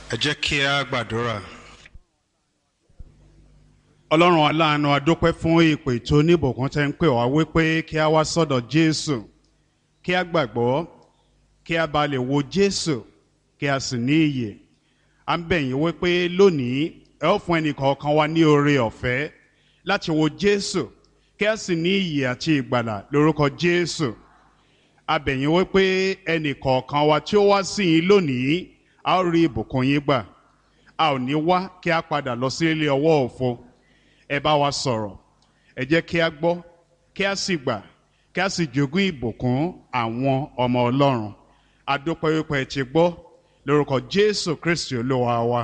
ẹ jẹ́ kí a gbàdúrà. ọlọ́run aláàánú adúpẹ́ fún ìpè tó níbùkún tẹ́ ń pè wá wípé kí a wá sọ́dọ̀ jésù kí a gbàgbọ́ kí a bá lè wo jésù kí a sì ní iyè à ń bẹ̀ yín wípé lónìí ẹ ó fún ẹnìkọ̀ọ̀kan wa ní oore ọ̀fẹ́ láti wo jésù kí a sì ní iyè àti ìgbàlà lórúkọ jésù a bẹ̀ yín wípé ẹnìkọ̀ọ̀kan wa tí ó wá sí yín lónìí a ó rí ìbùkún yín gbà a ò ní wá kí a padà lọ sí ilé ọwọ́ òfo ẹ bá wa sọ̀rọ̀ ẹ jẹ́ kí a gbọ́ kí a sì gbà kí a sì jogún ìbùkún àwọn ọmọ ọlọ́run adúpẹ́ wípé ẹ ti gbọ́ lórúkọ jésù kristi olúwa wa.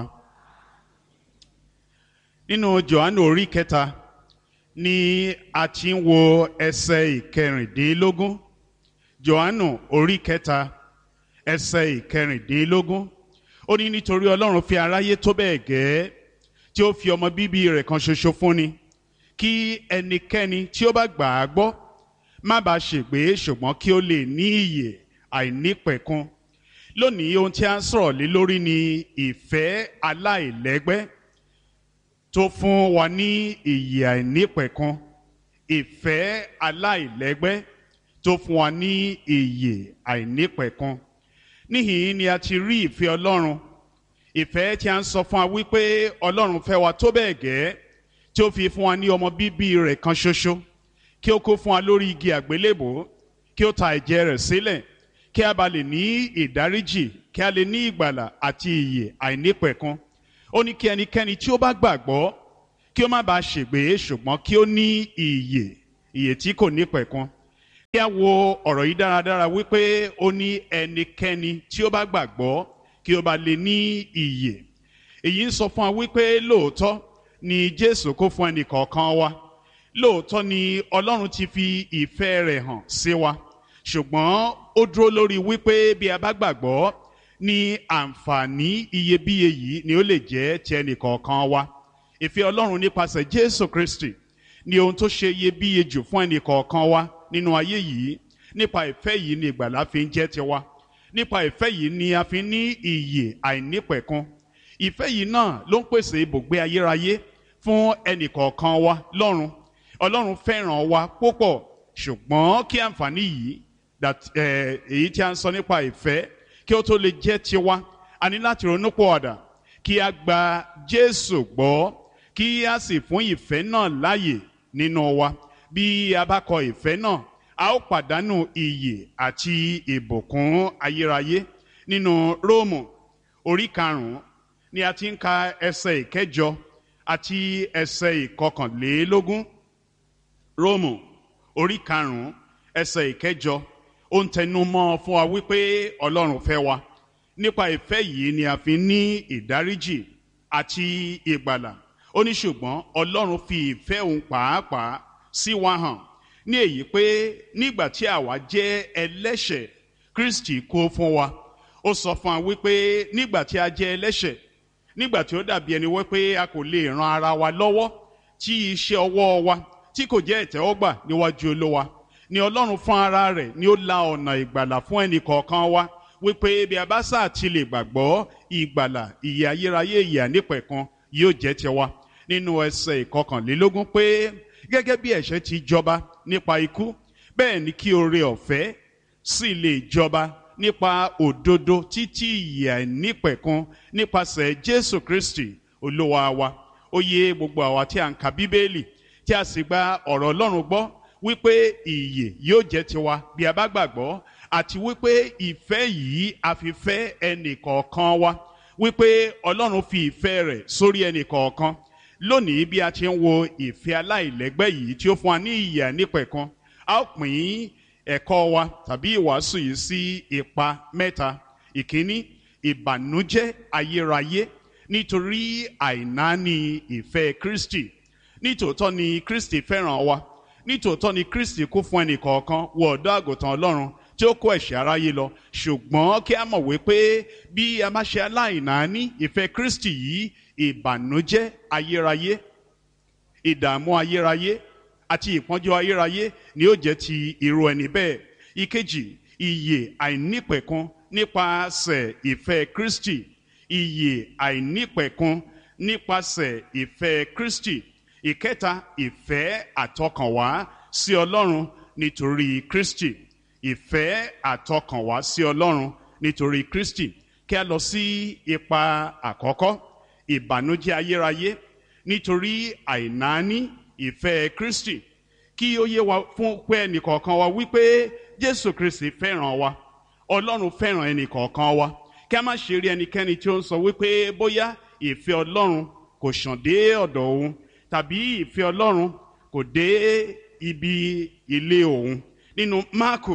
nínú johannu orí kẹta ni a ti ń wo ẹsẹ̀ ìkẹrìndínlógún johannu orí kẹta ẹsẹ̀ ìkẹrìndínlógún ó ní nítorí ọlọ́run fi aráyé tó bẹ́ẹ̀ gẹ́ẹ́ tí ó fi ọmọ bíbí rẹ̀ kan ṣoṣo fúnni kí ẹnikẹ́ni tí ó bá gbà á gbọ́ má bàa ṣègbé ṣùgbọ́n kí ó lè ní ìyè àìnípẹ̀kun lónìí ohun tí a ń sọ̀rọ̀ lé lórí ni ìfẹ́ aláìlẹ́gbẹ́ tó fún wa ní ìyè àìnípẹ̀kun ìfẹ́ aláìlẹ́gbẹ́ tó fún wa ní ìyè àìnípẹ̀kun níhìn ni a ti rí ìfẹ́ ọlọ́run ìfẹ́ tí a ń sọ fún wa wípé ọlọ́run fẹ́ wa tó bẹ́ẹ̀ gẹ́ tí ó fi fún wa ní ọmọ bíbí rẹ̀ kan ṣoṣo kí ó kó fún wa lórí igi àgbélébò kí ó ta ẹ̀jẹ̀ rẹ̀ sílẹ̀ kí a bá lè ní ìdáríjì kí a lè ní ìgbàlà àti ìyè àìnípẹ̀kun ó ní kí ẹnikẹ́ni tí ó bá gbàgbọ́ kí ó má bàa ṣègbé ṣùgbọ́n kí ó ní ìyè ìyè tí kò nípẹ̀kun kí a wo ọ̀rọ̀ yìí dáradára wípé ó ní ẹnikẹ́ni tí ó bá gbàgbọ́ kí ó bá lè ní ìyè èyí ń sọ fún wa wípé lóòótọ́ ni jésù kó fún ẹnì kọ̀ọ̀kan wa lóòótọ́ ni ọlọ́run ti fi ìfẹ́ rẹ̀ hàn sí wa ṣùgbọ́n ó dúró lórí wípé bí a bá gbàgbọ́ ní àǹfààní iyebíye yìí ni ó lè jẹ́ ti ẹnì kọ̀ọ̀kan wa ìfẹ́ ọlọ́run nípasẹ̀ jésù kristi ni ohun tó ṣe iyebíye jù fún ẹnì kọ̀ọ̀kan wa nínú ayé yìí nípa ìfẹ́ yìí ni ìgbàlá fi ń jẹ́ tiwa nípa ìfẹ́ yìí ni a fi ní ìyè àìnípẹ̀kun ìfẹ́ yìí náà ló ń pèsè ibùgbé ayérayé fún ẹnìkọ̀ọ̀kan wa lọ́run ọlọ́run fẹ́ràn wa púpọ̀ ṣùgbọ́n kí àǹfààní yìí èyí tí a ń sọ nípa ìfẹ́ kí ó tó lè jẹ́ tiwa a ní láti ronú pọ̀ ọ̀dà kí a gba jésù gbọ́ kí a sì fún ìfẹ́ náà láàyè nínú wa bí a bá kọ ìfẹ́ náà a ó pàdánù iyè àti ìbùkún ayérayé nínú róòmù orí karùnún ni a ti ń ka ẹsẹ ìkẹjọ àti ẹsẹ ìkọkànlélógún róòmù orí karùnún ẹsẹ ìkẹjọ ó ń tẹnu mọ́ fún wa wípé ọlọ́run fẹ́ wa nípa ìfẹ́ yìí ni a fi ní ìdáríjì àti ìgbàlà ó ní ṣùgbọ́n ọlọ́run fi ìfẹ́ òun pàápàá sí wa hàn ní èyí pé nígbà tí àwa jẹ́ ẹlẹ́ṣẹ̀ kristi kó fún wa ó sọ fún wa wípé nígbà tí a jẹ́ ẹlẹ́ṣẹ̀ nígbà tí ó dàbí ẹni wípé a kò lè ran ara wa lọ́wọ́ tí iṣẹ́ ọwọ́ wa tí kò jẹ́ ìtẹ́wọ́gbà níwájú olówa ni ọlọ́run fún ara rẹ̀ ni ó la ọ̀nà ìgbàlà fún ẹnì kọ̀ọ̀kan wa wípé bí a bá sáà ti lè gbàgbọ́ ìgbàlà ìyè ayérayé ìyè ànípẹ̀kan yóò jẹ́ tiwa nínú ẹsẹ̀ ìkọkànlélógún pé gẹ́gẹ́ bí ẹ̀ṣẹ̀ ti jọba nípa ikú bẹ́ẹ̀ ni kí oore ọ̀fẹ́ sì lè jọba nípa òdodo títí ìyè àìnípẹ̀kun nípasẹ̀ jésù kristi olúwa wa ó yé gbogbo àwa tí a ń ka bíbélì tí a sì gba ọ̀rọ̀ ọlọ́run gbọ́ wípé ìyè yóò jẹ́ tiwa bí a bá gbàgbọ́ àti wípé ìfẹ́ yìí a fi fẹ́ ẹnì kọ̀ọ̀kan wa wípé ọlọ́run fi ìfẹ́ rẹ̀ sórí ẹnì kọ̀ọ̀kan lónìí bí a ti ń wo ìfẹ́ aláìlẹ́gbẹ́ yìí tí ó fún wa ní ìyè nípẹ̀kan a ó pín ẹ̀kọ́ wa tàbí ìwàásù yìí sí ipa mẹ́ta ìkíní ìbànújẹ́ ayérayé nítorí àìnáání ìfẹ́ kristi nítòótọ́ ni kristi fẹ́ràn wa nítòótọ́ ni kristi kú fún ẹnì kọ̀ọ̀kan wọ ọ̀dọ́ àgùntàn ọlọ́run tí ó kó ẹ̀ṣẹ̀ aráyé lọ ṣùgbọ́n kí a mọ̀ wípé bí a máa ṣe aláìnáání ìfẹ́ kristi yìí ìbànújẹ́ ayérayé ìdààmú ayérayé àti ìpọ́njú ayérayé ni ó jẹ́ ti irú ẹni bẹ́ẹ̀ ìkejì ìyè àìnípẹ̀kun nípasẹ̀ ìfẹ́ kristi ìyè àìnípẹ̀kun nípasẹ̀ ìfẹ́ Kristi ìkẹta ìfẹ́ àtọkànwá sí Ọlọ́run nítorí Kristi ìfẹ́ àtọkànwá sí Ọlọ́run nítorí Kristi kí a lọ sí ipa àkọ́kọ́ ìbànújẹ́ ayérayé nítorí àìnáání ìfẹ́ Kristi kí ó yé wa fún pé ẹnìkọ̀ọ̀kan wa wípé Jésù Kristi fẹ́ràn wa Ọlọ́run fẹ́ràn ẹnìkọ̀ọ̀kan wa kí a má ṣe rí ẹnikẹ́ni tí ó ń sọ wípé bóyá ìfẹ́ Ọlọ́run kò ṣàn dé ọ̀dọ̀ òun tàbí ìfẹ́ Ọlọ́run kò dé ibi ilé òun nínú Máàkò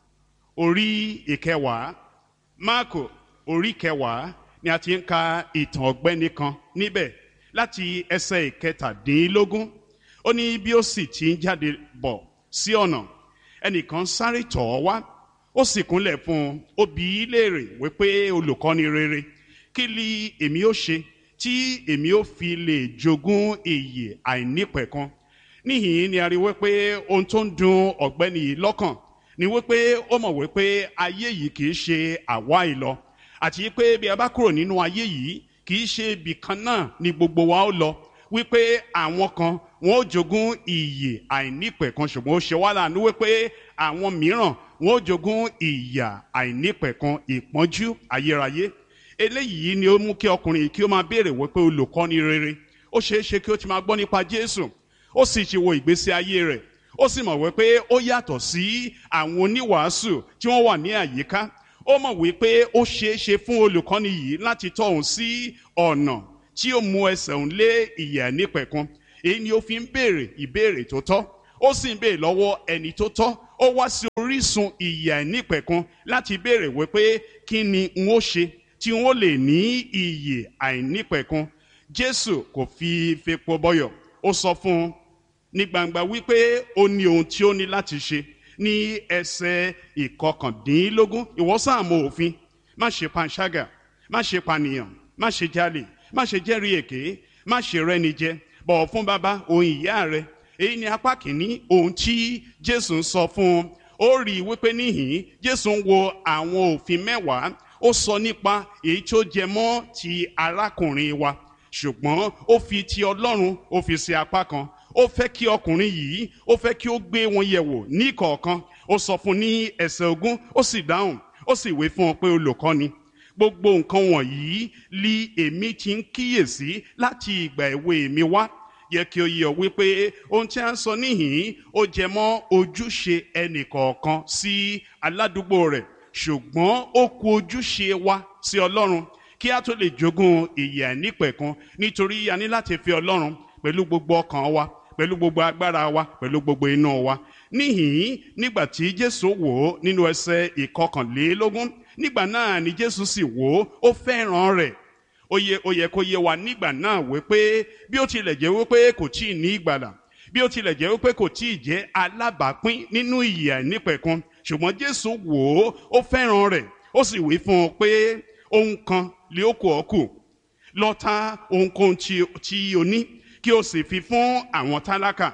orí ìkẹwàá Máàkò orí kẹwàá ni a ti ń ka ìtàn ọ̀gbẹ́ni kan níbẹ̀ láti ẹsẹ̀ ìkẹtàdínlógún ó ní bí ó sì ti ń jáde bọ̀ sí ọ̀nà ẹnìkan sáré tọ̀ ọ́ wá ó sì kúnlẹ̀ fún un ó bi í léèrè wípé olùkọ́ni rere kí ni èmi ó ṣe tí èmi ó fi lè jogún ìyè àìnípẹ̀kan níhìn ni a rí wípé ohun tó ń dùn ọ̀gbẹ́ni yìí lọ́kàn ni wípé ó mọ̀ wípé ayé yìí kì í ṣe àwa ìlọ àti pé bí a bá kúrò nínú ayé yìí kì í ṣe ibì kan náà ni gbogbo wa ó lọ wípé àwọn kan wọn ó jogún ìyè àìnípẹ̀kan ṣùgbọ́n ó ṣe wá láàánú wípé àwọn mìíràn wọn ó jogún ìyà àìnípẹ̀kan ìpọ́njú ayérayé eléyìí ni ó mú kí ọkùnrin yìí kí ó máa béèrè wípé olùkọ́ni rere ó ṣeé ṣe kí ó ti máa gbọ́ nípa Jésù ó sì ti wo ìgbésí ayé rẹ̀ ó sì mọ̀ wípé ó yàtọ̀ sí àwọn oníwàásù tí wọ́n wà ní àyíká ó mọ̀ wípé ó ṣeé ṣe fún olùkọ́ni yìí láti tọ́ òun sí ọ̀nà tí ó mú ẹsẹ̀ òun lé ìyà nípẹ̀kun èyí ni ó fi ń béèrè ìbéèrè tó tọ́ ó sì ń béèrè lọ́wọ́ ẹni tó tọ́ ó wá sí orísun ìyà nípẹ̀kun láti béèrè wípé kí ni n ó ṣe tí n ó lè ní ìyè àìnípẹ̀kun Jésù kò fi fepo bọyọ̀ ó sọ fún un ní gbangba wípé ó ní ohun tí ó ní láti ṣe ní ẹsẹ̀ ìkọkàndínlógún ìwọ sáà mọ òfin má ṣe panṣágà má ṣe pànìyàn má ṣe jalè má ṣe jẹ́rìí èké má ṣe rẹ́ni jẹ bọ̀wọ̀ fún bàbá òun ìyá rẹ èyí ni apá kìíní ohun tí Jésù ń sọ fún un ó rí i wípé níhìn Jésù ń wo àwọn òfin mẹ́wàá ó sọ nípa èyí tó jẹ mọ́ ti arákùnrin wa ṣùgbọ́n ó fi ti Ọlọ́run ó fi sí apá kan ó fẹ́ kí ọkùnrin yìí ó fẹ́ kí ó gbé wọn yẹ̀wò ní kọ̀ọ̀kan ó sọ fún ní ẹsẹ̀ ogún ó sì dáhùn ó sì wé fún ọ pé olùkọ́ni gbogbo nǹkan wọ̀nyí li èmi ti ń kíyèsí láti ìgbà èwe mi wá yẹ kí o yẹ ọ wípé ohun tí a ń sọ níhìn ó jẹ mọ́ ojúṣe ẹnìkọ̀ọ̀kan sí aládùúgbò rẹ̀ ṣùgbọ́n ó kù ojúṣe wa sí Ọlọ́run kí a tó lè jogún ìyè àìnípẹ̀kun nítorí a ní láti fi Ọlọ́run pẹ̀lú gbogbo ọkàn wa pẹ̀lú gbogbo agbára wa pẹ̀lú gbogbo iná wa níhìn nígbà tí Jésù wò ó nínú ẹsẹ̀ ìkọkànlélógún nígbà náà ni Jésù sì wò ó ó fẹ́ràn rẹ̀ ó yẹ ó yẹ kó yé wa nígbà náà wípé bí ó tilẹ̀ jẹ́ wípé kò tí ì ní ìgbàlà bí ó tilẹ̀ jẹ́ wípé kò tí ì jẹ́ alábàápín nínú ìyè àìnípẹ̀kun ṣùgbọ́n Jésù wò ó ó fẹ́ràn rẹ̀ ó sì wí fún un pé ohun kan lè ó kù ọ́ kù lọ ta ohunkóhun tí o ní kí o sì fi fún àwọn tálákà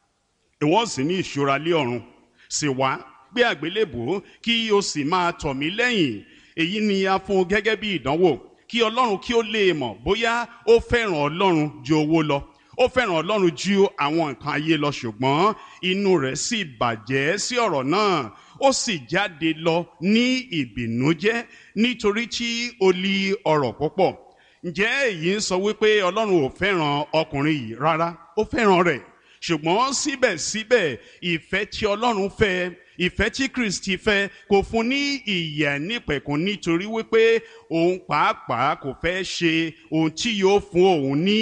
ìwọ sì ní ìṣúra lé ọ̀run sì wá gbé àgbélébùú kí o sì máa tọ̀ mí lẹ́yìn èyí ni a fún gẹ́gẹ́ bí ìdánwò kí ọlọ́run kí ó lè mọ̀ bóyá ó fẹ́ràn ọlọ́run ju owó lọ ó fẹ́ràn ọlọ́run ju àwọn nǹkan ayé lọ ṣùgbọ́n inú rẹ̀ sì bàjẹ́ sí ọ̀rọ̀ náà ó sì jáde lọ ní ìbìnújẹ́ nítorí tí ó lí ọrọ̀ púpọ̀ ǹjẹ́ èyí ń sọ wípé ọlọ́run ò fẹ́ràn ọkùnrin yìí rárá ó fẹ́ràn rẹ̀ ṣùgbọ́n síbẹ̀síbẹ̀ ìfẹ́ tí ọlọ́run fẹ́ ìfẹ́ tí kristi fẹ́ kò fún ní ìyè nípẹ̀kun nítorí wípé òun pàápàá kò fẹ́ ṣe ohun tí yóò fún òun ní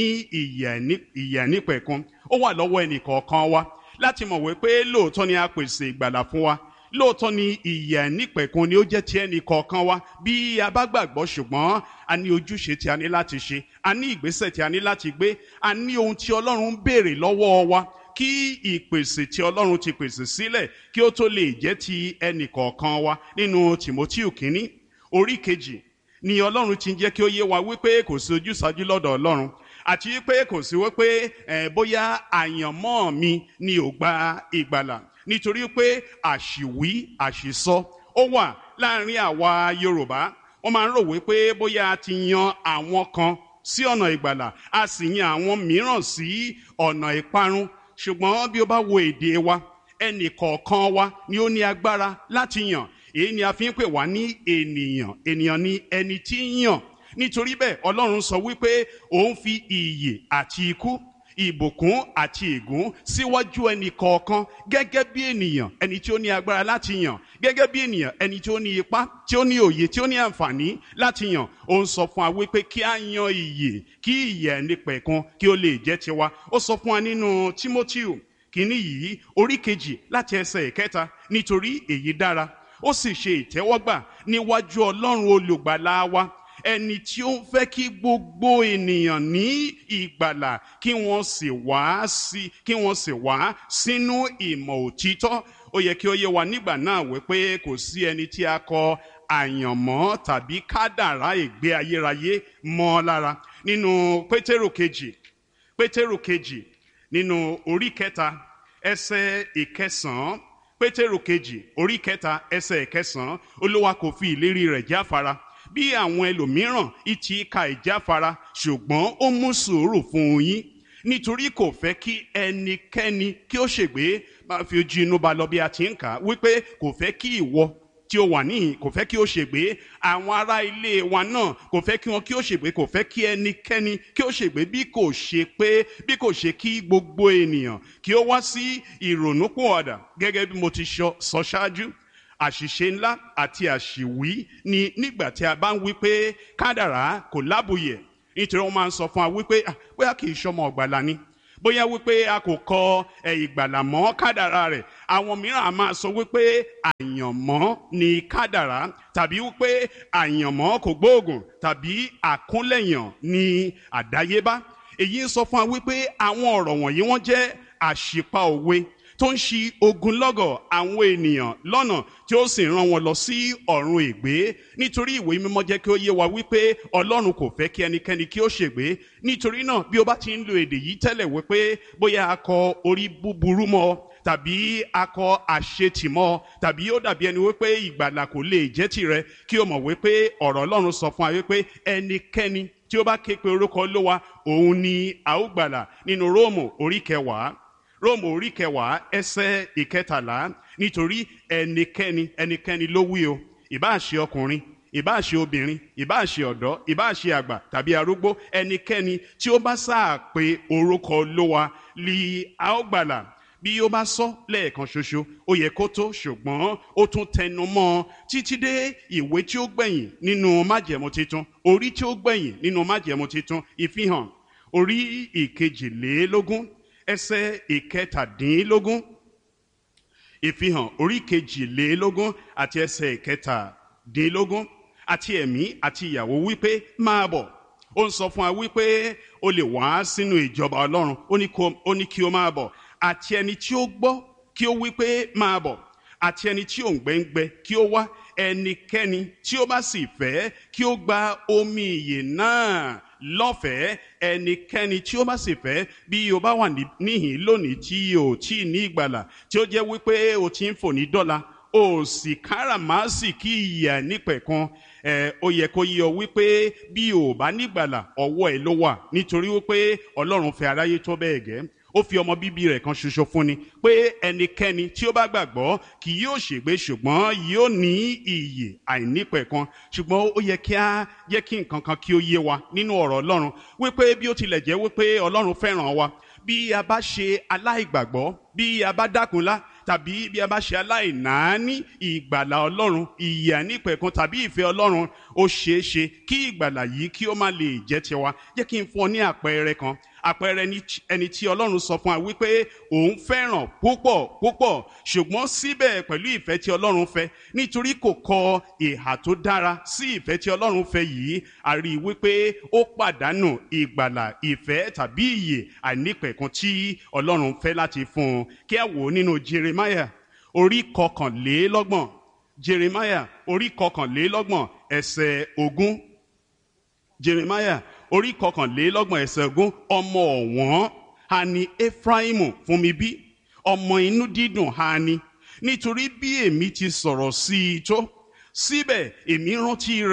ìyè nípẹ̀kun ó wà lọ́wọ́ ẹnìkọ̀ọ̀kan wa láti mọ̀ wípé lóòótọ́ ni a pèsè ìgbàlà fún wa lóòótọ́ ni ìyè nípẹ̀kun ni ó jẹ́ ti ẹnì kọ̀ọ̀kan wa bí a bá gbàgbọ́ ṣùgbọ́n a ní ojúṣe tí a ní láti ṣe a ní ìgbésẹ̀ tí a ní láti gbé a ní ohun tí ọlọ́run ń béèrè lọ́wọ́ wa kí ìpèsè tí ọlọ́run ti pèsè sílẹ̀ kí ó tó lè jẹ́ ti ẹnì kọ̀ọ̀kan wa nínú tìmọ́tíù kínní orí kejì ni ọlọ́run ti ń jẹ́ kí ó yé wa wípé kò sí ojúsàájú lọ́dọ̀ ọlọ́run àti wípé kò sí wípé ẹ̀ bóyá àyànmọ́ mi ni ò gba ìgbàlà nítorí pé àṣìwí àṣìsọ ó wà láàrin àwa yorùbá wọ́n máa ń rò wípé bóyá a ti yan àwọn kan sí ọ̀nà ìgbàlà a sì yan àwọn mìíràn sí ọ̀nà ìparun ṣùgbọ́n bí o bá wo èdè wa ẹnì kọ̀ọ̀kan wa ni ó ní agbára láti yàn èyí ni a fi ń pè wá ní ènìyàn ènìyàn ni ẹni tí ń yàn nítorí bẹ́ẹ̀ ọlọ́run sọ wípé òun fi ìyè àti ikú ìbùkún àti ègún síwájú ẹnì kọ̀ọ̀kan gẹ́gẹ́ bí ènìyàn ẹni tí ó ní agbára láti yàn gẹ́gẹ́ bí ènìyàn ẹni tí ó ní ipá tí ó ní òye tí ó ní àǹfààní láti yàn ó ń sọ fún wa wípé kí a yan ìyè kí ìyè ẹni pẹ̀kan kí ó lè jẹ́ tiwa ó sọ fún wa nínú Tímótíù kínní yìí orí kejì láti ẹsẹ̀ ìkẹta nítorí èyí dára ó sì ṣe ìtẹ́wọ́gbà níwájú ọlọ́run olùgbàlà wa ẹni tí ó ń fẹ́ kí gbogbo ènìyàn ní ìgbàlà kí wọ́n sì wá sí kí wọ́n sì wá sínú ìmọ̀ òtítọ́ ó yẹ kí ó yé wa nígbà náà wípé kò sí ẹni tí a kọ àyànmọ́ tàbí kádàrá ìgbé ayérayé mọ́ lára nínú pétérù kejì pétérù kejì nínú orí kẹta ẹsẹ̀ ìkẹsànán pétérù kejì orí kẹta ẹsẹ̀ ìkẹsànán olúwa kò fi ìlérí rẹ̀ jáfara bí àwọn ẹlòmíràn ìtì ka ìjáfara ṣùgbọ́n ó mú sùúrù fún yín nítorí kò fẹ́ kí ẹnikẹ́ni kí ó ṣègbé máa fi ojú inú ba lọ bí a ti ń kà á wípé kò fẹ́ kí ìwọ tí ó wà níhìn kò fẹ́ kí ó ṣègbé àwọn ará ilé wa náà kò fẹ́ kí wọn kí ó ṣègbé kò fẹ́ kí ẹnikẹ́ni kí ó ṣègbé bí kò ṣe pé bí kò ṣe kí gbogbo ènìyàn kí ó wá sí ìrònúpìwàdà gẹ́gẹ́ bí mo ti sọ ṣáájú àṣìṣe ńlá àti àṣìwí ni nígbà tí a bá ń wí pé kádàrá kò lábùyẹ nítorí wọn máa ń sọ fún wa wípé bóyá kì í ṣọmọ ọgbàlà ni bóyá wípé a kò kọ ìgbàlà mọ́ kádàrá rẹ̀ àwọn mìíràn a máa sọ wípé àyànmọ́ ni kádàrá tàbí wípé àyànmọ́ kò gbóògùn tàbí àkúnlẹ̀yàn ni àdáyébá èyí ń sọ fún wa wípé àwọn ọ̀rọ̀ wọ̀nyí wọ́n jẹ́ àṣìpa òwe tó ń ṣi ogunlọ́gọ̀ àwọn ènìyàn lọ́nà tí ó sì rán wọn lọ sí ọ̀run ègbé nítorí ìwé mímọ́ jẹ́ kí ó yé wa wípé ọlọ́run kò fẹ́ kí ẹnikẹ́ni kí ó ṣègbé nítorí náà bí o bá ti ń lo èdè yìí tẹ́lẹ̀ wípé bóyá a kọ orí búburú mọ́ tàbí akọ àṣetìmọ́ tàbí ó dàbí ẹni wípé ìgbàlà kò lè jẹ́ tirẹ̀ kí o mọ̀ wípé ọ̀rọ̀ ọlọ́run sọ fún wa wípé ẹnikẹ́ni tí ó bá ké pe orúkọ olówa òun ni a ó gbàlà nínú róòmù orí kẹwàá róòmù orí kẹwàá ẹsẹ̀ ìkẹtàlá nítorí ẹnikẹ́ni ẹnikẹ́ni ló wí o ìbáà ṣe ọkùnrin ìbáà ṣe obìnrin ìbáà ṣe ọ̀dọ́ ìbáà ṣe àgbà tàbí arúgbó ẹnikẹ́ni tí ó bá sáà pé orúkọ olówa li a ó gbàlà bí ó bá sọ lẹ́ẹ̀kan ṣoṣo ó yẹ kó tó ṣùgbọ́n ó tún tẹnu mọ́ ọ títí dé ìwé tí ó gbẹ̀yìn nínú májẹ̀mú titun orí tí ó gbẹ̀yìn nínú májẹ̀mú titun ìfihàn orí ìkejìlélógún ẹsẹ̀ ìkẹtàdínlógún ìfihàn orí kejìlélógún àti ẹsẹ̀ ìkẹtàdínlógún àti ẹ̀mí àti ìyàwó wípé máa bọ̀ ó ń sọ fún wa wípé o lè wá sínú ìjọba ọlọ́run ó ní kí o máa bọ̀ àti ẹni tí ó gbọ́ kí ó wípé máa bọ̀ àti ẹni tí ò ń gbẹ́ngbẹ́ kí ó wá ẹnikẹ́ni tí ó bá sì fẹ́ kí ó gba omi ìyè náà lọ́fẹ̀ẹ́ ẹnikẹ́ni tí ó bá sì fẹ́ bí o bá wà níhìn lónìí tí o tí ní ìgbàlà tí ó jẹ́ wípé o ti ń fò ní dọ́là o sì káràmásì kí ìyà nípẹ̀kan ẹ ó yẹ kó yé ọ wípé bí o bá nígbàlà ọwọ́ ẹ ló wà nítorí wípé ọlọ́run fẹ́ aráyé tó bẹ́ẹ̀ gẹ́ ó fi ọmọ bíbí rẹ̀ kan ṣoṣo fún ni pé ẹnikẹ́ni tí ó bá gbàgbọ́ kì yóò ṣègbé ṣùgbọ́n yóò ní ìyè àìnípẹ̀kan ṣùgbọ́n ó yẹ kí á jẹ́ kí nǹkan kan kí ó yé wa nínú ọ̀rọ̀ ọlọ́run wípé bí ó tilẹ̀ jẹ́ wípé ọlọ́run fẹ́ràn wa bí a bá ṣe aláìgbàgbọ́ bí a bá dákunlá tàbí bí a bá ṣe aláìnáání ìgbàlà ọlọ́run ìyè àìnípẹ̀kan tàbí ìfẹ́ ọlọ́run ó ṣeé ṣe kí ìgbàlà yìí kí ó má lè jẹ́ tiwa jẹ́ kí n fún ọ ní àpẹẹrẹ kan àpẹẹrẹ ẹni tí ọlọ́run sọ fún wa wípé òun fẹ́ràn púpọ̀ púpọ̀ ṣùgbọ́n síbẹ̀ pẹ̀lú ìfẹ́ tí ọlọ́run fẹ́ nítorí kò kọ ìhà tó dára sí ìfẹ́ tí ọlọ́run fẹ́ yìí a rí i wípé ó pàdánù ìgbàlà ìfẹ́ tàbí ìyè àìnípẹ̀kun tí ọlọ́run fẹ́ láti fún un kí a wò ó nínú Jeremiah orí kọkànlélọ́gbọ̀n Jeremiah orí kọkànlélọ́gbọ̀n ẹsẹ̀ ogún Jeremiah orí kọkànlélọ́gbọ̀n ẹsẹ̀ ogún ọmọ ọ̀wọ́n ha ni Efraimu fún mi bí ọmọ inú dídùn ha ni nítorí bí èmi ti sọ̀rọ̀ sí i tó síbẹ̀ èmi rántí rẹ̀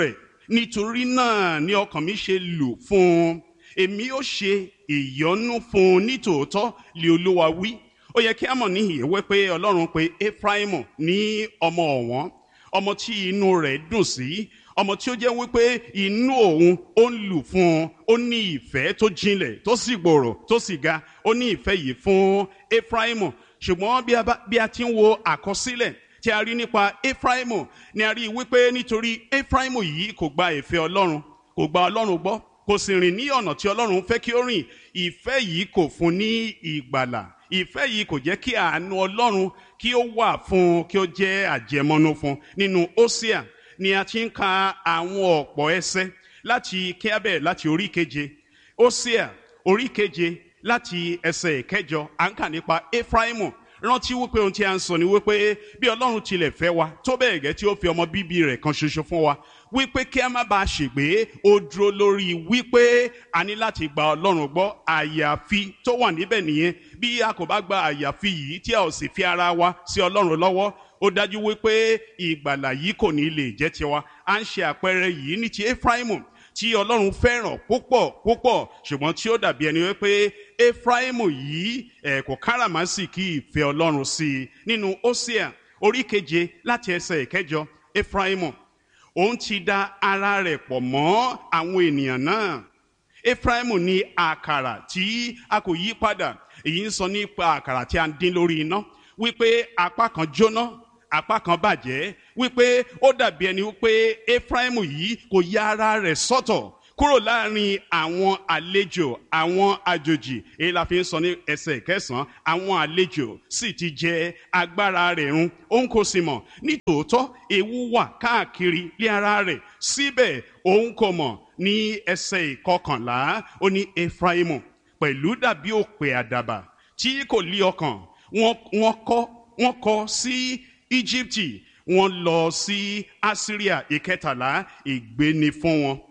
nítorí náà ni ọkàn mi ṣe lù fún un èmi ó ṣe ìyọ́nú fún un nítòótọ́ lé olúwa wí ó yẹ kí a mọ̀ níhìn ìwé pé ọlọ́run pé efraimu ní ọmọ ọ̀wọ́n ọmọ tí inú rẹ̀ dùn sí ọmọ tí ó jẹ́ wípé inú òun ó ń lù fún un ó ní ìfẹ́ tó jinlẹ̀ tó sì gbòòrò tó sì ga ó ní ìfẹ́ yìí fún efraimu ṣùgbọ́n bí a ti ń wo àkọsílẹ̀ tí a rí nípa efraimu ni a rí wípé nítorí efraimu yìí kò gba ìfẹ́ ọlọ́run kò gba ọlọ́run gbọ́ kò sì rìn ní ọ̀nà tí ọlọ́run fẹ́ kí ó rìn ìfẹ́ yìí kò fún ní ìgbàlà ìfẹ́ yìí kò jẹ́ kí àánú ọlọ́run kí ó wà fún kí ó jẹ́ àjẹmọ́nú fún nínú Hósíà ni a ti ń ka àwọn ọ̀pọ̀ ẹsẹ̀ láti kíábẹ̀ láti orí keje Hósíà orí keje láti ẹsẹ̀ ìkẹjọ à ń kà nípa Éfráímù rántí wípé ohun tí a ń sọ ni wípé bí ọlọ́run tilẹ̀ fẹ́ wa tó bẹ́ẹ̀ gẹ́ tí ó fi ọmọ bíbí rẹ̀ kan ṣoṣo fún wa wípé kí a má bàa ṣègbé ó dúró lórí wípé a ní láti gba ọlọ́run gbọ́ àyàfi tó wà níbẹ̀ nìyẹn bí a kò bá gba àyàfi yìí tí a ò sì fi ara wa sí ọlọ́run lọ́wọ́ ó dájú wípé ìgbàlà yìí kò ní lè jẹ́ tiwa à ń ṣe àpẹẹrẹ yìí ní ti Éfráímù tí ọlọ́run fẹ́ràn púpọ̀ púpọ̀ ṣùgbọ́n tí ó dàbí ẹni wípé Éfráímù yìí ẹ̀ kò káràmásìkí ìfẹ́ ọlọ́run sí i nínú Hósíà orí keje láti ẹsẹ̀ ìkẹjọ Éfráímù òun ti da ara rẹ̀ pọ̀ mọ́ àwọn ènìyàn náà Éfráímù ní àkàrà tí a kò yí padà èyí ń sọ nípa àkàrà tí a ń dín lórí iná wípé apá kan jóná apá kan bàjẹ́ wípé ó dàbí ẹni wípé Éfráímù yìí kò ya ara rẹ̀ sọ́tọ̀ kúrò láàrin àwọn àlejò àwọn àjòjì èyí la fi ń sọ ní ẹsẹ̀ kẹsàn-án àwọn àlejò sì ti jẹ agbára rẹ̀ run òun kò sì mọ̀ nítòótọ́ ewu wà káàkiri lé ara rẹ̀ síbẹ̀ òun kò mọ̀ ní ẹsẹ̀ ìkọkànlá ó ní Éfráímù pẹ̀lú dàbí òpè àdàbà tí kò lí ọkàn wọ́n kọ́ wọ́n kọ́ sí Íjíbítì wọ́n lọ sí Asiria ìkẹtàlá ìgbéni fún wọn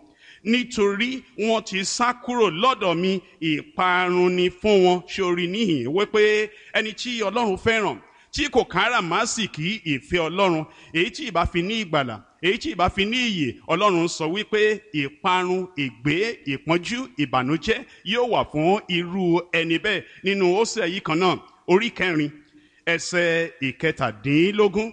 nítorí wọ́n ti sá kúrò lọ́dọ̀ mi ìparun ni fún wọn sórí níhìn wípé ẹni tí Ọlọ́run fẹ́ràn tí kò káràmásìkí ìfẹ́ Ọlọ́run èyí tí ìbá fi ní ìgbàlà èyí tí ìbá fi ní ìyè Ọlọ́run sọ wípé ìparun ìgbé ìpọ́njú ìbànújẹ́ yóò wà fún irú ẹni bẹ́ẹ̀ nínú Hósíà yìí kan náà orí kẹrin ẹsẹ̀ ìkẹtàdínlógún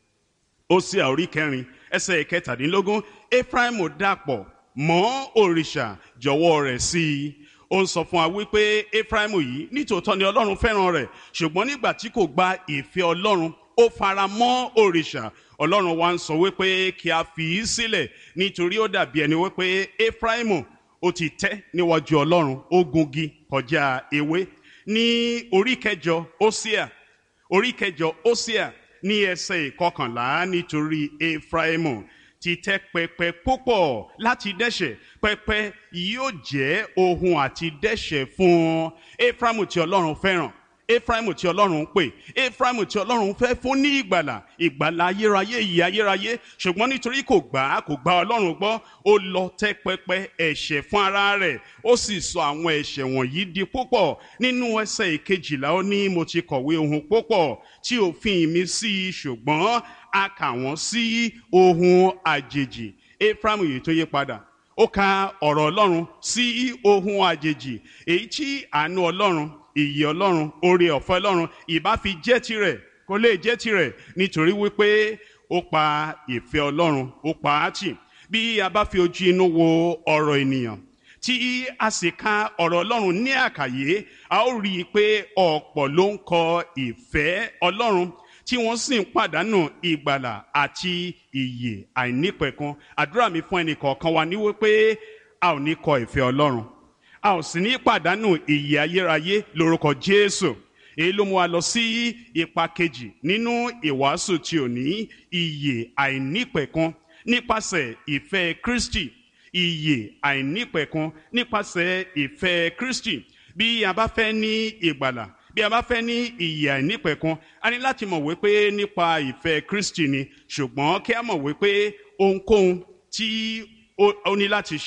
Hósíà orí kẹrin ẹsẹ̀ ìkẹtàdínlógún Éfráímù dàpọ̀ mọ́ òrìṣà jọ̀wọ́ rẹ̀ sí i ó ń sọ fún wa wípé Éfráímù yìí nítòótọ́ ni Ọlọ́run fẹ́ràn rẹ̀ ṣùgbọ́n nígbà tí kò gba ìfẹ́ Ọlọ́run ó fara mọ́ òrìṣà Ọlọ́run wa ń sọ wípé kí a fi í sílẹ̀ nítorí ó dàbí ẹni wípé Éfráímù ó ti tẹ́ níwájú Ọlọ́run ó gungi kọjá ewé ní orí kẹjọ Hósíà orí kẹjọ Hósíà ní ẹsẹ̀ ìkọkànlá nítorí Éfráímù ti tẹ́ pẹpẹ púpọ̀ láti dẹ́ṣẹ̀ pẹpẹ yóò jẹ́ ohun àti dẹ́ṣẹ̀ fún Éfráímù tí Ọlọ́run fẹ́ràn Éfráímù tí Ọlọ́run ń pè Éfráímù tí Ọlọ́run fẹ́ fún ní ìgbàlà ìgbàlà ayérayé ìyè ayérayé ṣùgbọ́n nítorí kò gbà á kò gba Ọlọ́run gbọ́ ó lọ tẹ́ pẹpẹ ẹ̀ṣẹ̀ fún ara rẹ̀ ó sì sọ àwọn ẹ̀ṣẹ̀ wọ̀nyí di púpọ̀ nínú ẹsẹ̀ ìkejìlá ó ní mo ti kọ̀wé ohun púpọ̀ tí òfin mi sí i ṣùgbọ́n a kà wọ́n sí ohun àjèjì Éfráímù yìí tó yí padà ó ka ọ̀rọ̀ Ọlọ́run sí ohun àjèjì èyí tí àánú Ọlọ́run ìyè Ọlọ́run oore ọ̀fẹ́ Ọlọ́run ìbá fi jẹ́ tirẹ̀ kó lè jẹ́ tirẹ̀ nítorí wípé ó pa ìfẹ́ Ọlọ́run ó pa á tì bí a bá fi ojú inú wo ọ̀rọ̀ ènìyàn tí a sì ka ọ̀rọ̀ Ọlọ́run ní àkàyé a ó rí i pé ọ̀pọ̀ ló ń kọ ìfẹ́ Ọlọ́run tí wọ́n sì ń pàdánù ìgbàlà àti ìyè àìnípẹ̀kun àdúrà mi fún ẹnì kọ̀ọ̀kan wa ní wípé a ò ní kọ ìfẹ́ Ọlọ́run a ò sì ní pàdánù ìyè ayérayé lórúkọ Jésù èyí ló mú wa lọ sí ipa kejì nínú ìwàásù tí ò ní ìyè àìnípẹ̀kun nípasẹ̀ ìfẹ́ Kristi ìyè àìnípẹ̀kun nípasẹ̀ ìfẹ́ Kristi bí a bá fẹ́ ní ìgbàlà bí a bá fẹ́ ní ìyè àìnípẹ̀kun a ní láti mọ̀ wípé nípa ìfẹ́ Kristi ni ṣùgbọ́n kí a mọ̀ wípé ohunkóhun tí ó ní láti ṣe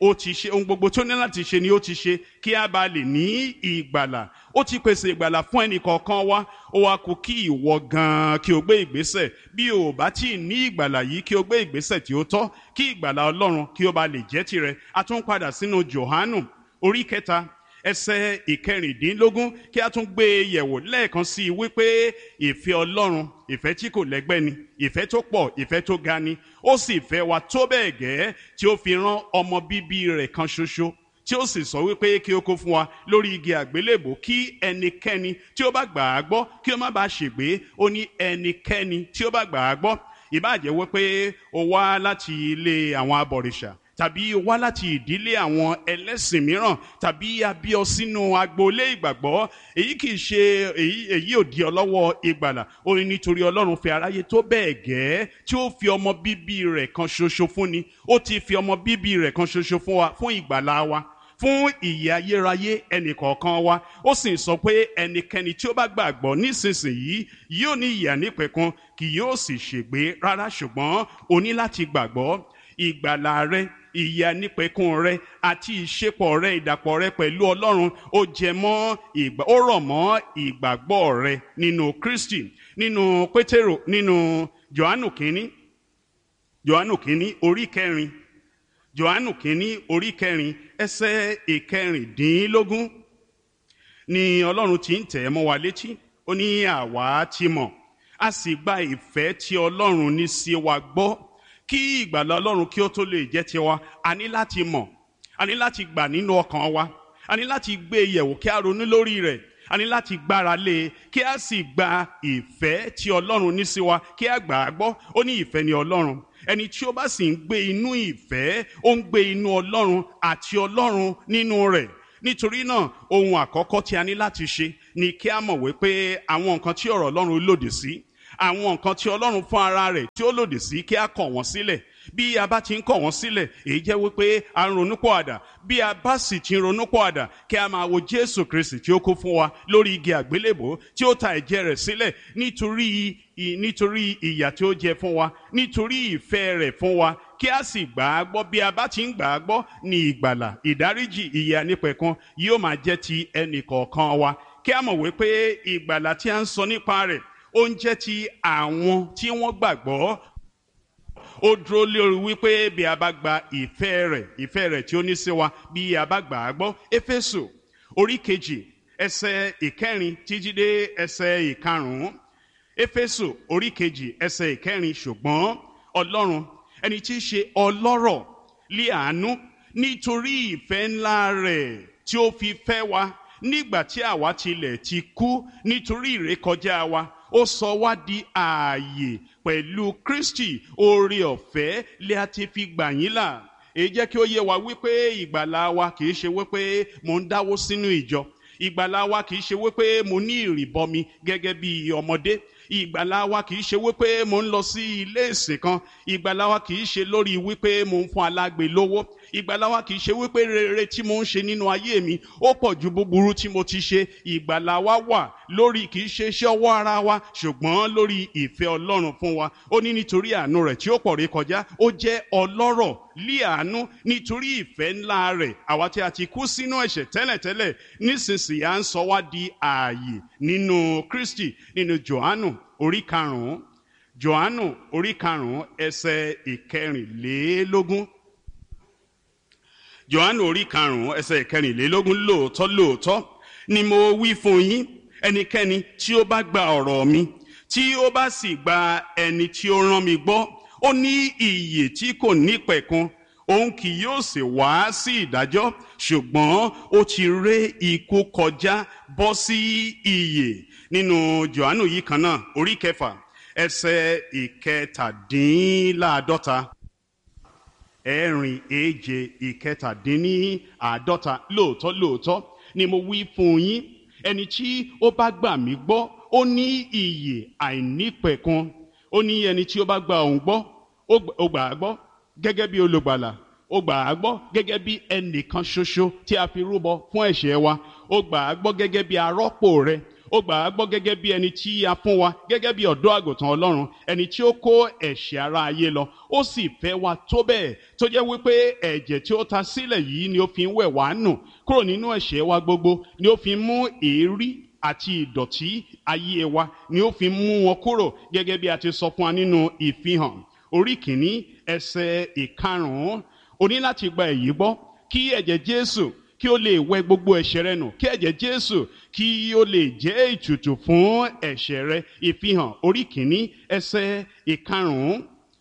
ó ti ṣe ohun gbogbo tó ní láti ṣe ni ó ti ṣe kí a bá lè ní ìgbàlà ó ti pèsè ìgbàlà fún ẹnì kọ̀ọ̀kan wa ó wá kú kí ìwọ gan-an kí o gbé ìgbésẹ̀ bí o bá tí ì ní ìgbàlà yìí kí o gbé ìgbésẹ̀ tí ó tọ́ kí ìgbàlà ọlọ́run kí ó bá lè jẹ́ tirẹ̀ a tún padà sínú Jòhánù orí kẹta ẹsẹ̀ ìkẹrìndínlógún kí a tún gbé e yẹ̀wò lẹ́ẹ̀kan sí i wípé ìfẹ́ ọlọ́run ìfẹ́ tí kò lẹ́gbẹ́ ni ìfẹ́ tó pọ̀ ìfẹ́ tó ga ni ó sì fẹ́ wa tó bẹ́ẹ̀ gẹ́ tí ó fi rán ọmọ bíbí rẹ̀ kan ṣoṣo tí ó sì sọ wípé kí ó kó fún wa lórí igi àgbélébò kí ẹnikẹ́ni tí ó bá gbà á gbọ́ kí ó má bàa ṣègbé ó ní ẹnikẹ́ni tí ó bá gbà á gbọ́ ìbáàjẹ́ wípé ó wá láti ilé àwọn abọ̀rìṣà tàbí wá láti ìdílé àwọn ẹlẹ́sìn mìíràn tàbí abíọ́ sínú agboolé ìgbàgbọ́ èyí kì í ṣe èyí èyí ò di ọlọ́wọ́ ìgbàlà ó ní nítorí ọlọ́run fi aráyé tó bẹ́ẹ̀ gẹ́ tí ó fi ọmọ bíbí rẹ̀ kan ṣoṣo fún ni ó ti fi ọmọ bíbí rẹ̀ kan ṣoṣo fún wa fún ìgbàlà wa fún ìyè ayérayé ẹnìkọ̀ọ̀kan wa ó sì sọ pé ẹnikẹ́ni tí ó bá gbàgbọ́ nísinsìnyí yóò ní ìyè nípẹ̀kun kì yóò sì ṣègbé rárá ṣùgbọ́n o ní láti gbàgbọ́ ìgbàlà rẹ ìyè nípẹ̀kun rẹ àti ìṣepọ̀ rẹ ìdàpọ̀ rẹ pẹ̀lú ọlọ́run ó jẹ mọ́ ìgbà ó rọ̀ mọ́ ìgbàgbọ́ rẹ nínú kristi nínú pétérò nínú johannu kínní johannu kínní orí kẹrin johannu kínní orí kẹrin ẹsẹ̀ ìkẹrìndínlógún ni ọlọ́run ti ń tẹ̀ mọ́ wa létí ó ní àwa ti mọ̀ a sì gba ìfẹ́ tí ọlọ́run ní sí wa gbọ́ kí ìgbàlà ọlọ́run kí ó tó lè jẹ́ tiwa a ní láti mọ̀ a ní láti gbà nínú ọkàn wa a ní láti gbé e yẹ̀wò kí a ronú lórí rẹ̀ a ní láti gbára lé e kí a sì gba ìfẹ́ tí ọlọ́run ní sí wa kí a gbà á gbọ́ ó ní ìfẹ́ ni ọlọ́run ẹni tí ó bá sì ń gbé inú ìfẹ́ ó ń gbé inú ọlọ́run àti ọlọ́run nínú rẹ̀ nítorí náà ohun àkọ́kọ́ tí a ní láti ṣe ni kí a mọ̀ wípé àwọn nǹkan tí ọ̀rọ̀ ọlọ́run lòdì sí àwọn nǹkan tí ọlọ́run fún ara rẹ̀ tí ó lòdì sí kí a kọ̀ wọ́n sílẹ̀ bí a bá ti ń kọ̀ wọ́n sílẹ̀ èyí jẹ́ wípé a ń ronúpọ̀ àdà bí a bá sì ti ń ronúpọ̀ àdà kí a máa wo jésù kristi tí ó kú fún wa lórí igi àgbélébò tí ó ta ẹ̀jẹ̀ rẹ̀ sílẹ̀ nítorí nítorí ìyà tí ó jẹ fún wa nítorí ìfẹ́ rẹ̀ fún wa kí a sì gbà á gbọ́ bí a bá ti ń gbà á gbọ́ ní ìgbàlà ìdáríjì ìyè ànípẹ̀kun yóò máa jẹ́ ti ẹnì kọ̀ọ̀kan wa kí a mọ̀ wípé ìgbàlà tí a ń sọ nípa rẹ̀ ó ń jẹ́ ti àwọn tí wọ́n gbàgbọ́ ó dúró lórí wípé bí a bá gba ìfẹ́ rẹ̀ ìfẹ́ rẹ̀ tí ó ní sí wa bí a bá gbà á gbọ́ éfésù orí kejì ẹsẹ̀ ìkẹrin títí dé ẹsẹ̀ ìkarùn-ún éfésù orí kejì ẹsẹ̀ ìkẹrin ṣùgbọ́n ọlọ́run ẹni tí í ṣe ọlọ́rọ̀ lé àánú nítorí ìfẹ́ ńlá rẹ̀ tí ó fi fẹ́ wa nígbà tí àwa tilẹ̀ ti kú nítorí ìrékọjá wa ó sọ wá di ààyè pẹ̀lú kristi oore ọ̀fẹ́ lé a ti fi gbà yín là èyí jẹ́ kí ó yé wa wípé ìgbàlà wa kì í ṣe wípé mò ń dáwó sínú ìjọ ìgbàlà wa kì í ṣe wípé mo ní ìrìbọmi gẹ́gẹ́ bí ọmọdé ìgbàlà wa kì í ṣe wípé mo ń lọ sí ilé ìsìn kan ìgbàlà wa kì í ṣe lórí wípé mo ń fún alágbe lówó ìgbàlà wa kì í ṣe wípé rere tí mo ń ṣe nínú ayé mi ó pọ̀ ju búburú tí mo ti ṣe ìgbàlà wa wà lórí kì í ṣe iṣẹ́ ọwọ́ ara wa ṣùgbọ́n lórí ìfẹ́ ọlọ́run fún wa ó ní nítorí àánú rẹ̀ tí ó pọ̀ rí kọjá ó jẹ́ ọlọ́rọ̀ lí àánú nítorí ìfẹ́ ńlá rẹ̀ àwa tí a ti kú sínú ẹ̀ṣẹ̀ tẹ́lẹ̀tẹ́lẹ̀ nísinsìnyí à ń sọ wá di ààyè nínú kristi nínú johannu orí karùn-ún johannu orí karùn-ún ẹsẹ̀ ìkẹrìnlélógún johannu orí karùnún ẹsẹ̀ ìkẹrìnlélógún lóòótọ́ lóòótọ́ ni mo wí fún yín ẹnikẹ́ni tí ó bá gba ọ̀rọ̀ mi tí ó bá sì gba ẹni tí ó rán mi gbọ́ ó ní ìyè tí kò nípẹ̀kun òun kì yóò sì wá sí ìdájọ́ ṣùgbọ́n ó ti ré ikú kọjá bọ́ sí ìyè nínú johannu yìí kan náà orí kẹfà ẹsẹ̀ ìkẹtàdínláàdọ́ta ẹ̀rin èje ìkẹtàdínníàádọ́ta lóòótọ́ lóòótọ́ ni mo wí fún yín ẹni tí ó bá gbà mí gbọ́ ó ní ìyè àìnípẹ̀kun ó ní ẹni tí ó bá gba òun gbọ́ ó gbà á gbọ́ gẹ́gẹ́ bí olùgbàlà ó gbà á gbọ́ gẹ́gẹ́ bí ẹnìkan ṣoṣo tí a fi rúbọ fún ẹ̀ṣẹ̀ wa ó gbà á gbọ́ gẹ́gẹ́ bí arọ́pò rẹ ó gbà á gbọ́ gẹ́gẹ́ bí ẹni tí a fún wa gẹ́gẹ́ bí ọ̀dọ́ àgùntàn ọlọ́run ẹni tí ó kó ẹ̀ṣẹ̀ ara ayé lọ ó sì fẹ́ wa tó bẹ́ẹ̀ tó jẹ́ wípé ẹ̀jẹ̀ tí ó ta sílẹ̀ yìí ni ó fi ń wẹ̀ wá nù kúrò nínú ẹ̀ṣẹ̀ wa gbogbo ni ó fi ń mú èérí àti ìdọ̀tí ayé wa ni ó fi ń mú wọn kúrò gẹ́gẹ́ bí a ti sọ fún wa nínú ìfihàn orí kìíní ẹsẹ̀ ìkarùn-ún o ní láti gba èyí gbọ́ kí ẹ̀jẹ̀ Jésù kí ó lè wẹ gbogbo ẹ̀ṣẹ̀ rẹ nù kí ẹ̀jẹ̀ Jésù kí ó lè jẹ́ ìtùtù fún ẹ̀ṣẹ̀ rẹ ìfihàn orí kìíní ẹsẹ̀ ìkarùn-ún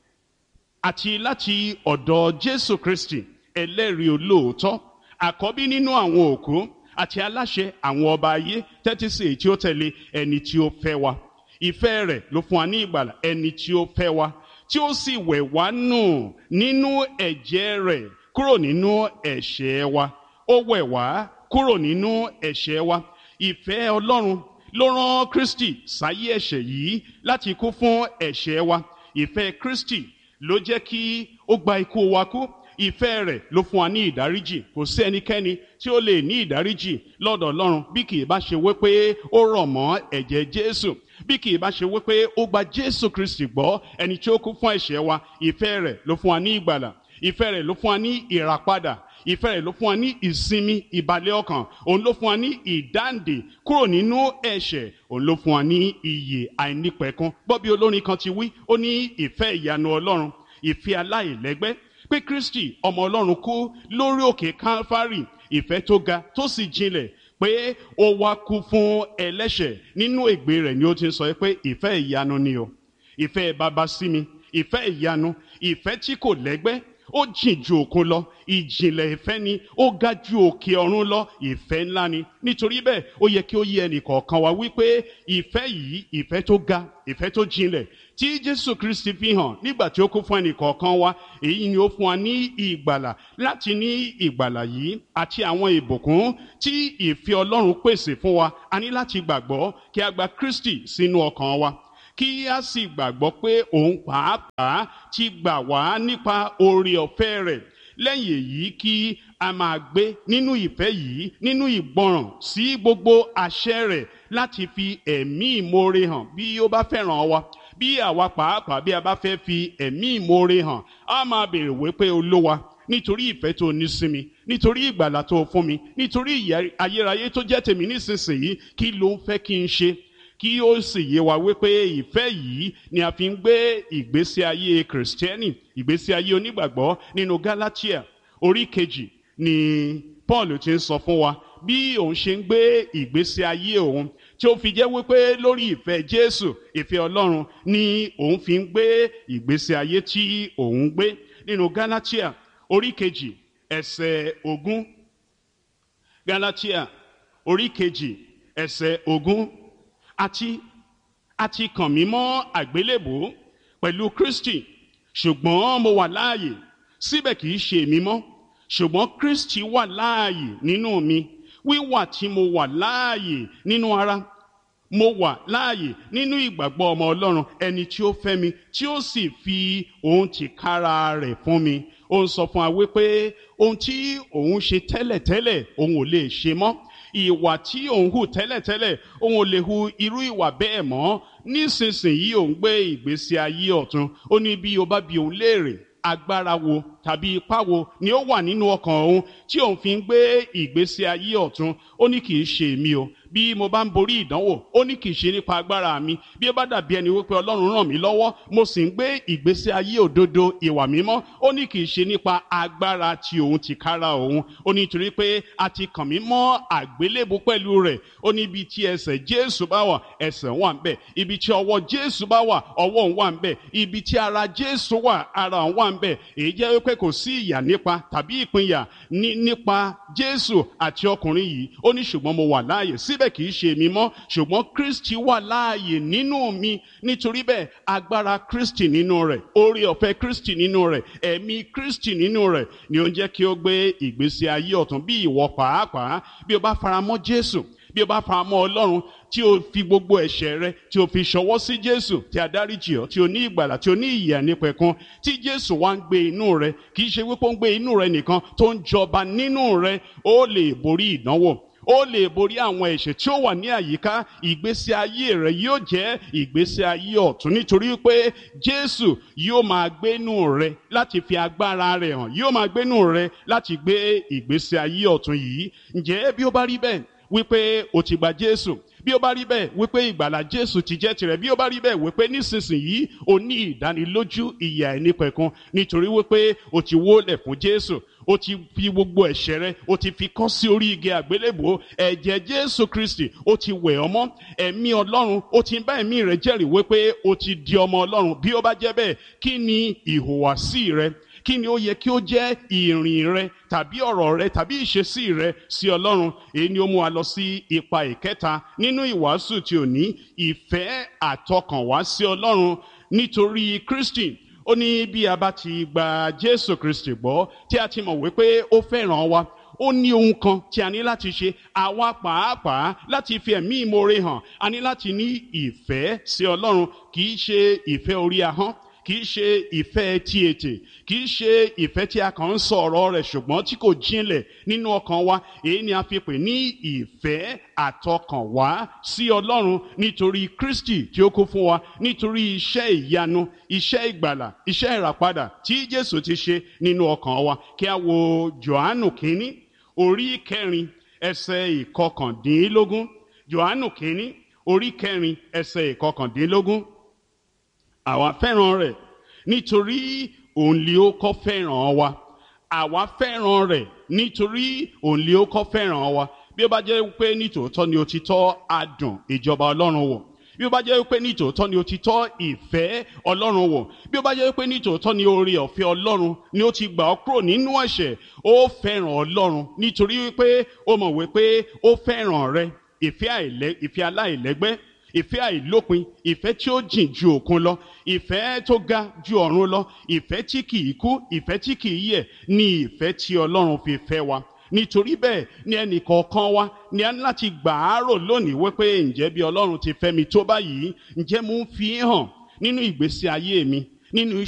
àti láti ọ̀dọ̀ Jésù Kristi ẹlẹ́rìí olóòótọ́ àkọ́bí nínú àwọn òkú àti aláṣẹ àwọn ọba ayé tẹ́tí sí èyí tí ó tẹ̀lé ẹni tí ó fẹ́ wa ìfẹ́ rẹ̀ ló fún wa ní ìgbàlà ẹni tí ó fẹ́ wa tí ó sì wẹ̀ wá nù nínú ẹ̀jẹ̀ rẹ̀ kúrò nínú ẹ̀ṣẹ̀ wa ó wẹ̀ wá kúrò nínú ẹ̀ṣẹ̀ wa ìfẹ́ Ọlọ́run ló rán Kristi sáyé ẹ̀ṣẹ̀ yìí láti kú fún ẹ̀ṣẹ̀ wa ìfẹ́ Kristi ló jẹ́ kí ó gba ikú wa kú ìfẹ́ rẹ̀ ló fún wa ní ìdáríjì kò sí ẹnikẹ́ni tí ó lè ní ìdáríjì lọ́dọ̀ Ọlọ́run bí kì í bá ṣe wípé ó rọ̀ mọ́ ẹ̀jẹ̀ Jésù bí kì í bá ṣe wípé ó gba Jésù Kristi gbọ́ ẹni tí ó kú fún ẹ̀ṣẹ̀ wa ìfẹ́ rẹ̀ ló fún wa ní ìgbàlà ìfẹ́ rẹ̀ ló fún wa ní ìràpadà ìfẹ́ rẹ̀ ló fún wa ní ìsinmi ìbàlẹ̀ ọkàn òun ló fún wa ní ìdáǹdè kúrò nínú ẹ̀ṣẹ̀ òun ló fún wa ní iyè àìnípẹ̀kun gbọ́ bí olórin kan ti wí ó ní ìfẹ́ ìyanu Ọlọ́run ìfẹ́ aláìlẹ́gbẹ́ pé Kristi ọmọ Ọlọ́run kú lórí òkè Calvary ìfẹ́ tó ga tó sì jinlẹ̀ pé ó wá kú fún ẹlẹ́ṣẹ̀ nínú ègbé rẹ̀ ni ó ti ń sọ pé ìfẹ́ ìyanu ni o ìfẹ́ bàbá sí mi ìfẹ́ ìyanu ìfẹ́ tí kò lẹ́gbẹ́ ó jìn ju òkun lọ ìjìnlẹ̀ ìfẹ́ ni ó ga ju òkè ọ̀run lọ ìfẹ́ ńlá ni nítorí bẹ́ẹ̀ ó yẹ kí ó yé ẹnì kọ̀ọ̀kan wa wípé ìfẹ́ yìí ìfẹ́ tó ga ìfẹ́ tó jinlẹ̀ tí Jésù Kristi fi hàn nígbà tí ó kú fún ẹnì kọ̀ọ̀kan wa èyí ni ó fún wa ní ìgbàlà láti ní ìgbàlà yìí àti àwọn ìbùkún tí ìfẹ́ Ọlọ́run pèsè fún wa a ní láti gbàgbọ́ kí a gba Kristi sínú ọkàn wa kí a sì gbàgbọ́ pé òun pàápàá ti gbà wá nípa oore ọ̀fẹ́ rẹ̀ lẹ́yìn èyí kí a máa gbé nínú ìfẹ́ yìí nínú ìgbọràn sí gbogbo àṣẹ rẹ̀ láti fi ẹ̀mí ìmoore hàn bí ó bá fẹ́ràn wa bí àwa pàápàá bí a bá fẹ́ fi ẹ̀mí ìmoore hàn a máa béèrè wípé olówa nítorí ìfẹ́ tó ní sí mi nítorí ìgbàlà tó fún mi nítorí ayérayé tó jẹ́ tèmi nísinsìnyí kí ló ń fẹ́ kí n ṣe kí ó sì yé wa wípé ìfẹ́ yìí ni a fi ń gbé ìgbésí ayé kìrìsìtẹ́nì ìgbésí ayé onígbàgbọ́ nínú Gálátíà orí kejì ni Paul ti ń sọ fún wa bí òun ṣe ń gbé ìgbésí ayé òun tí ó fi jẹ́ wípé lórí ìfẹ́ Jésù ìfẹ́ Ọlọ́run ni òun fi ń gbé ìgbésí ayé tí òun gbé nínú Gálátíà orí kejì ẹsẹ̀ ogún Gálátíà orí kejì ẹsẹ̀ ogún àti àti kàn mí mọ́ àgbélébò pẹ̀lú Kristi ṣùgbọ́n mo wà láàyè síbẹ̀ kìí ṣe èmi mọ́ ṣùgbọ́n Kristi wà láàyè nínú mi wíwà tí mo wà láàyè nínú ara mo wà láàyè nínú ìgbàgbọ́ ọmọ Ọlọ́run ẹni tí ó fẹ́ mi tí ó sì fi òun tìkára rẹ̀ fún mi ó ń sọ fún wa wípé ohun tí òun ṣe tẹ́lẹ̀tẹ́lẹ̀ òun ò lè ṣe mọ́ ìwà tí òun hù tẹ́lẹ̀tẹ́lẹ̀ òun ò lè hu irú ìwà bẹ́ẹ̀ mọ́ nísinsìnyí òun gbé ìgbésí ayé ọ̀tun ó ní bí o bá bi òun léèrè agbára wo tàbí ipá wo ni ó wà nínú ọkàn òun tí òun fi ń gbé ìgbésí ayé ọ̀tun ó ní kì í ṣe èmi o bí mo bá ń borí ìdánwò ó ní kì í ṣe nípa agbára mi bí ó bá dàbí ẹni wípé ọlọ́run ràn mí lọ́wọ́ mo sì ń gbé ìgbésí ayé òdodo ìwà mímọ́ ó ní kì í ṣe nípa agbára tí òun ti kára òun ó ní nítorí pé a ti kàn mí mọ́ àgbélébù pẹ̀lú rẹ̀ ó ní ibi tí ẹsẹ̀ jésù bá wà ẹsẹ̀ wà ń bẹ̀ ibi tí ọwọ́ jésù bá wà ọwọ́ òun wà ń bẹ̀ ibi tí ara jésù wà ara òun wà ń bẹ̀ èyí jẹ́ wípé kò sí ìyà nípa tàbí ìpínyà nípa jésù àti ọkùnrin yìí ó ní ṣùgbọ́n mo wà láàyè síbẹ̀ kì í ṣe èmi mọ́ ṣùgbọ́n kristi wà láàyè nínú mi nítorí bẹ́ẹ̀ agbára kristi nínú rẹ̀ oore ọ̀fẹ́ kristi nínú rẹ̀ ẹ̀mí kristi nínú rẹ̀ ni ó ń jẹ́ kí ó gbé ìgbésí ayé ọ̀tun bí ìwọ pàápàá bí o bá faramọ́ jésù bí o bá faramọ́ ọlọ́run tí o fi gbogbo ẹ̀ṣẹ̀ rẹ tí o fi ṣọwọ́ sí jésù tí a dáríjì ọ́ tí o ní ìgbàlà tí o ní ìyè ànípẹ̀kun tí jésù wá ń gbé inú rẹ kì í ṣe wípé ó ń gbé inú rẹ nìkan tó ń jọba nínú rẹ ó lè borí ìdánwò ó lè borí àwọn ẹ̀ṣẹ̀ tí ó wà ní àyíká ìgbésí ayé rẹ yóò jẹ́ ìgbésí ayé ọ̀tún nítorí pé jésù yóò máa gbénú rẹ láti fi agbára rẹ hàn yóò máa gbénú rẹ láti gbé ìgbésí ayé ọ̀tún yìí ǹjẹ́ bí ó bá rí bẹ́ẹ̀ wípé o ti gba jésù bí ó bá rí bẹ́ẹ̀ wípé ìgbàlà jésù ti jẹ́ tirẹ̀ bí ó bá rí bẹ́ẹ̀ wípé nísinsìnyí o ní ìdánilójú ìyà ẹnìpẹ̀kun nítorí wípé o ti wólẹ̀ fún jésù o ti fi gbogbo ẹ̀ṣẹ̀ rẹ o ti fi kọ́ sí orí igi àgbélébùú ẹ̀jẹ̀ jésù kristi o ti wẹ̀ ọ́ mọ́ ẹ̀mí ọlọ́run o ti bá ẹ̀mí rẹ jẹ́rìí wípé o ti di ọmọ ọlọ́run bí ó bá jẹ́ bẹ́ẹ̀ kí ni ìhùwàsí rẹ kí ni ó yẹ kí ó jẹ́ ìrìn rẹ tàbí ọ̀rọ̀ rẹ tàbí ìṣesí rẹ sí ọlọ́run èyí ni ó mú wa lọ sí ipa ìkẹta nínú ìwàásù tí ò ní ìfẹ́ àtọkànwá sí ọlọ́run nítorí kristi ó ní bí a bá ti gba jésù kristi gbọ́ tí a ti mọ̀ wípé ó fẹ́ràn wa ó ní ohun kan tí a ní láti ṣe àwa pàápàá láti fi ẹ̀mí ìmoore hàn a ní láti ní ìfẹ́ sí ọlọ́run kì í ṣe ìfẹ́ orí ahọ́n kì í ṣe ìfẹ́ tí ètè kì í ṣe ìfẹ́ tí a kàn ń sọ ọ̀rọ̀ rẹ̀ ṣùgbọ́n tí kò jinlẹ̀ nínú ọkàn wa èyí ni a fi pè ní ìfẹ́ àtọkànwá sí ọlọ́run nítorí kristi tí ó kú fún wa nítorí iṣẹ́ ìyanu iṣẹ́ ìgbàlà iṣẹ́ ìràpadà tí jésù ti ṣe nínú ọkàn wa kí a wo johannu kínní orí kẹrin ẹsẹ̀ ìkọkàndínlógún johannu kínní orí kẹrin ẹsẹ̀ ìkọkàndínlógún àwa fẹ́ràn rẹ̀ nítorí òun lè ó kọ́ fẹ́ràn wa àwa fẹ́ràn rẹ̀ nítorí òun lè ó kọ́ fẹ́ràn wa bí ó bá jẹ́ pé nítòótọ́ ni o ti tọ́ adùn ìjọba ọlọ́run wò bí ó bá jẹ́ pé nítòótọ́ ni o ti tọ́ ìfẹ́ ọlọ́run wò bí ó bá jẹ́ pé nítòótọ́ ni oore ọ̀fẹ́ ọlọ́run ni ó ti gbà ọ́ kúrò nínú ẹ̀ṣẹ̀ ó fẹ́ràn ọlọ́run nítorí wípé ó mọ̀ wípé ó fẹ́ràn rẹ ìfẹ́ aláìlẹ́gbẹ́ ìfẹ́ àìlópin ìfẹ́ tí ó jìn ju òkun lọ ìfẹ́ tó ga ju ọ̀run lọ ìfẹ́ tí kìí kú ìfẹ́ tí kìí yẹ̀ ní ìfẹ́ tí ọlọ́run fi fẹ́ wa nítorí bẹ́ẹ̀ ni ẹnì kọ̀ọ̀kan wa ni a ní láti gbà á rò lónìí wípé ǹjẹ́ bí ọlọ́run ti fẹ́ mi tó báyìí ǹjẹ́ mo ń fi hàn nínú ìgbésí ayé mi nínú